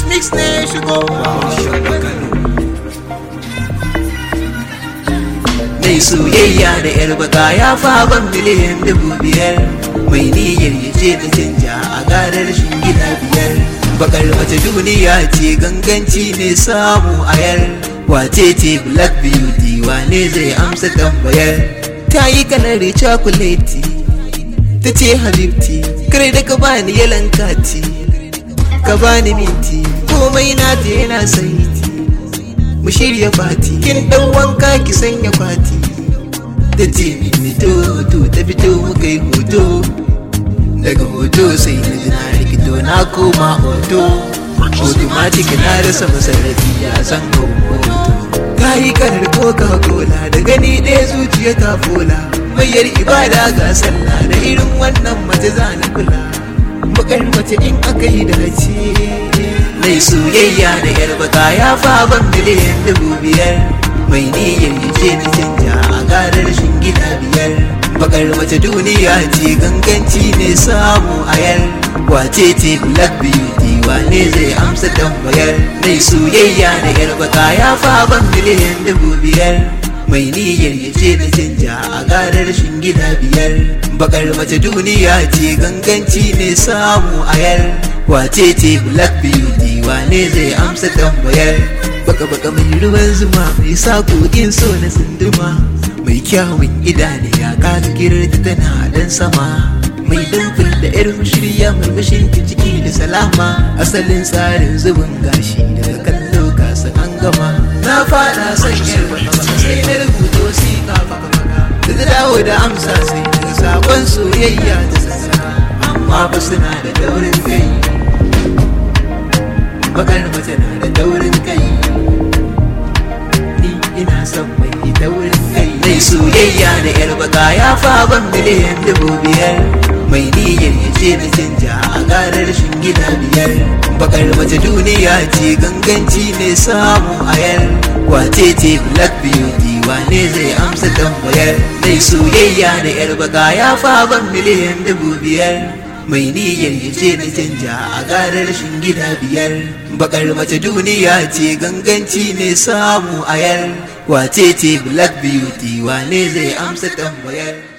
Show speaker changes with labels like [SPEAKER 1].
[SPEAKER 1] mix ne shigo mai soyayya da yar baka ya faban miliyan dubu biyar mai niyyar ya ce da canja a garar gida biyar bakar mace duniya ce ganganci ne samu a yar wace ce black beauty wane zai amsa tambayar ta yi kanar chocolate ta ce habibti kare da ka bani yalan kati ka bani minti komai na ta yana saiti mu shirya fati kin dan wanka ki sanya fati da ce fito to ta fito muka yi hoto daga hoto sai na ji na rikito na koma hoto automatic na rasa masarrafi ya san hoto ta yi karar coca cola da gani ɗaya zuciya ta fola mayar ibada ga sallah da irin wannan mace za na kula bakar mace in aka yi dace mai soyayya da yar baka ya faban miliyan dubu biyar mai niyyar ya ce na canja a garar gida biyar bakar mace duniya ce ganganci ne samu a yar wace ce black beauty wane zai amsa tambayar mai soyayya da yar baka ya faban miliyan dubu biyar mai niyyar ya ce na canja a garar gida biyar bakar mace duniya ce ganganci ne samu a yar wace ce black beauty wane zai amsa tambayar baka baka mai ruwan zuma mai sakokin so na sunduma mai kyawun idane ya kaga girta tana dan sama mai damfil da yar shirya mai mashin ciki da salama asalin tsarin zubin gashi daga kallo kasa an gama na fada son yar baka sai na rubuta wasiƙa baka baka da dawo da amsa sai daga sakon soyayya ta sassana amma ba suna da daurin kai bakar mace na da daurin kai ni ina son mai daurin kai mai soyayya da yar baka ya faban miliyan dubu biyar mai niyyar ya ce da canja a garar gida biyar bakar mace duniya ce ganganci ne samu a yar wace ce black beauty wane zai amsa tambayar mai soyayya da yar baka ya faban miliyan dubu biyar mai niyyar ya ce da canja a garar gida biyar bakar mace duniya ce ganganci ne samu a yar wace ce black beauty wane zai amsa tambayar